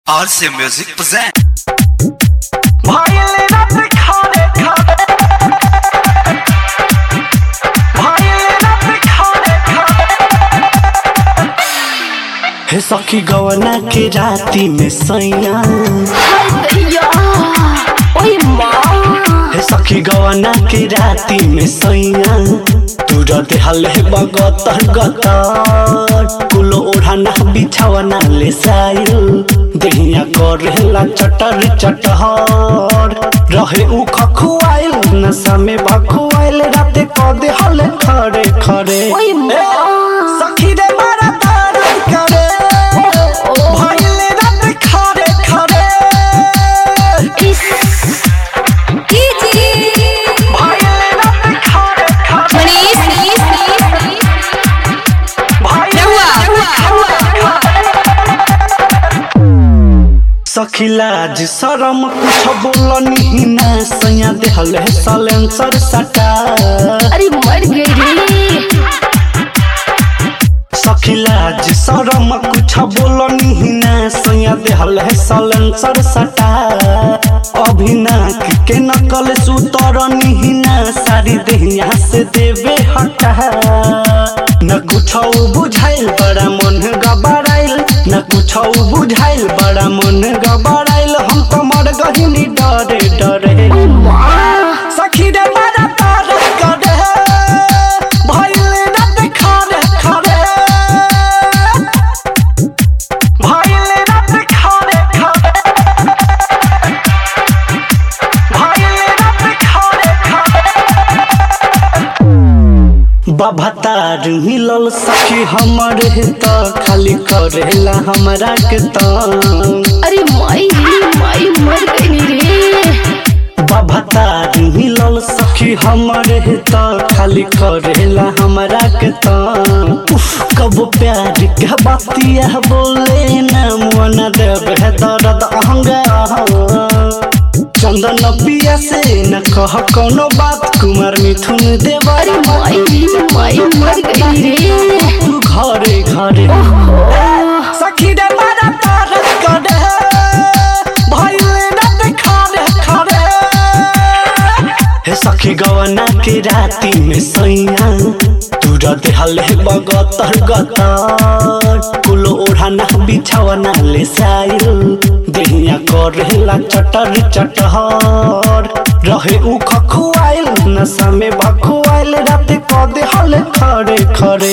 RC Music present. ভাইলে রাতে খারে খারে ভাইলে রাতে খারে খারে हे सखी गवना के राती में सैया दैया ओए माँ हे सखी गवना के राती में सैया तू रते हले बगतर गतर कुलो ओढ़ाना बिछावना ले साइल देहिया करेला चटर चटहर रहे उ खखुआइल नशा में भखुआइल राते कदे हले खरे खरे ओए माँ सखी रे मारा तारा करे भाईले रात खरे खरे इस भाईले रात खरे खरे मनीष भाईले रात खरे खरे सखी लाज शरम कुछ बोलनी ना सैया देहले सलेंसर सटा अरे मर गई रे सखी लाज शरम कुछ बोलनी ना सैया देहले सलेंसर सटा अभिना के नकल सुतरनी ना सारी देहिया से देवे हटा न कुछ बुझाइल बड़ा मन गबड़ाइल न कुछ बुझाइल बड़ा मन गबड़ाइल हम तो मर गहिनी डरे डरे माँ सखी रे मारा तार करे भइले रात खरे खरे भइले रात खरे खरे भइले रात खरे खरे बभतार मिलल सखी हमर त खाली करेला हमरा के तंग अरे माई रे माई मर गई रे बभतार मिलल सखी हमर त खाली करेला हमरा के त उफ कब प्यार के बतिया बोले न मन देव है दर्द अहंगा चंदन पिया से न कह कोनो बात कुमार मिथुन देवा अरे माई रे माई मर गई रे तू घरे घरे सखी रे मारा तार करे भइले रात खरे खरे हे सखी गवना के राती में सैया तू रते हले बगतर गतर कुलो ओढ़ाना बिछावना ले साइल देहिया करेला चटर चटहर रहे उ खखुआइल नशा में भखुआइल राते कदे हले खरे खरे